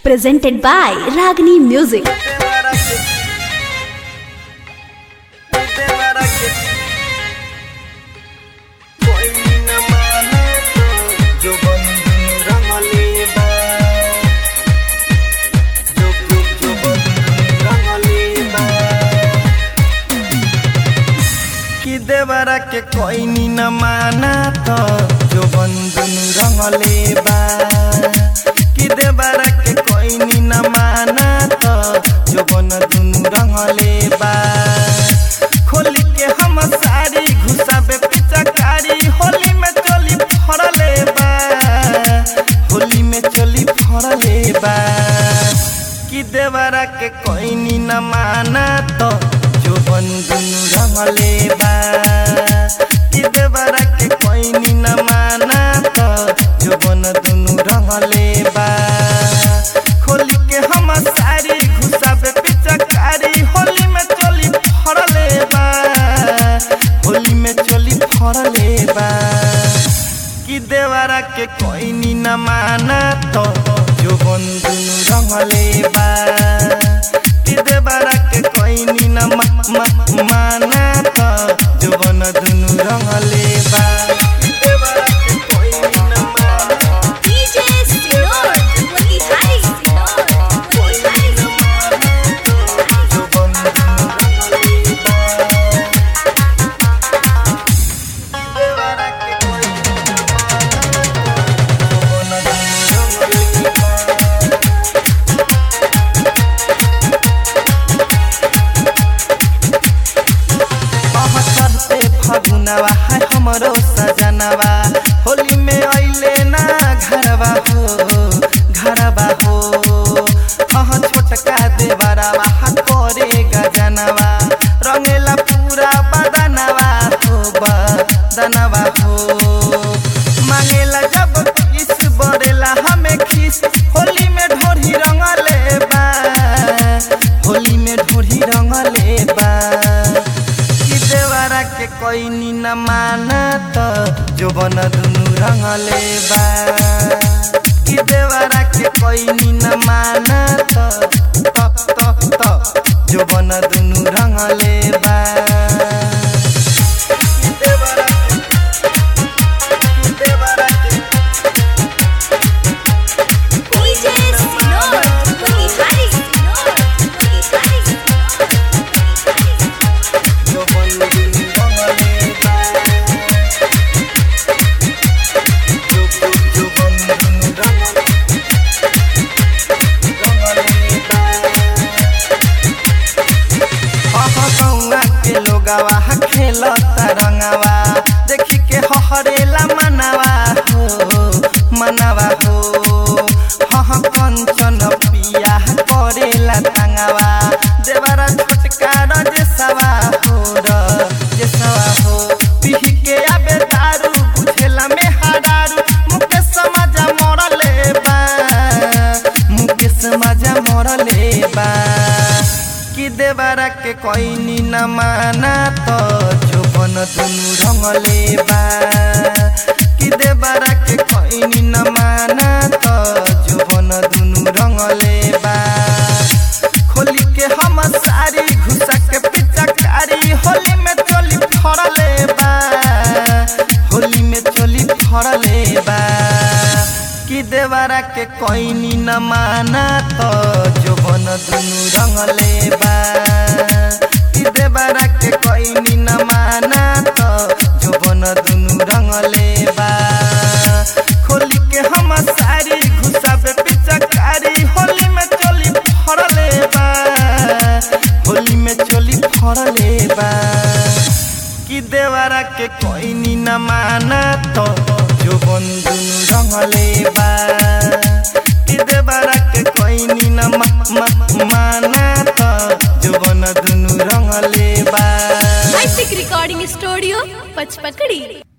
presented by Ragini Music. कि देवरा के कोई नी न माना तो जो बंधुन रंगले बा कि देवरा के कोई नी न माना तो जो बंधुन रंगले बा खोली के हम सारी घुसाबे पिचकारी होली में चली फरले बा होली में चली फरले बा कि देवरा के कोई नी न माना तो जो बंधुन रंगले बा कि देवरा के कोई नी न माना तो जो बंधुन रंगले बा खोली के हम सारी घुसाबे पिचकारी होली में चली फरले बा होली में चली फरले बा कि देवरा के कोई नी न माना तो जो बंधुन रंगले बा कि देवरा के कोई नी न मा, मा, माना तो जो बंधुन रंगले बा कि देवरा के कोई नी न माना DJ Sinor, Wali Hari Sinor, Wali Hari जो बंधुन रंगले बा देवरा के कोई नी न माना तो जो बंधुन रंगले बा चढ़ते फगुनवा है हमरो सजनवा होली में अइले ना घरवा हो घरवा हो अह छोटका देवरवा हा करे गजनवा रंगेला पूरा बदनवा हो बदनवा हो मांगेला जब किस बरेला हमें खिस होली में ढोरी रंगले बा होली में ढोरी रंगले बा कि देवरा के कोई नी न माना तो जो बन दुनु रंगले बा कि देवरा के कोई नी न माना तो तो तो तो जो बन दुनु रंगले बा कि देवरा के- कि देवरा के DJ Sinor, Wali Hari Sinor, Wali Hari Sinor. जो बन दुनु रंगले बा जो जो जो बन दुनु रंगले रंगले बा गौआ के लोगवा खेलता रंगवा देखी के हहरेला मनवा हो मनवा हो हह कंचन पिया करेला तंगवा देवरा छोटका रजेसवा हो रजेसवा हो पिही के आबे दारू बुझेला में हरारू मुके समझ मरले बा मुके समझ मरले बा कि देवरा के कोई नी न माना तो जो बन दुनु रंगले बा कि देवरा के कोई नी न माना तो जो बन दुनु रंगले बा खोली के हम सारी घुसा के पिचकारी होली में चली फरले बा होली में चली फरले बा कि देवरा के कोई नी न माना तो जो बन दुनु रंगले बा कि देवरा के कोई नी न माना तो जो बन दुनु रंगले बा खोली के हम सारी घुसाबे पिचकारी होली में चली फरले बा होली में चली फरले बा कि देवरा के कोई नी न माना तो जो बंधुन रंगले बा कि देवरा के कोई नी न मा, मा, माना तो जो बंधुन रंगले बा Basic Recording Studio, Pachpakadi.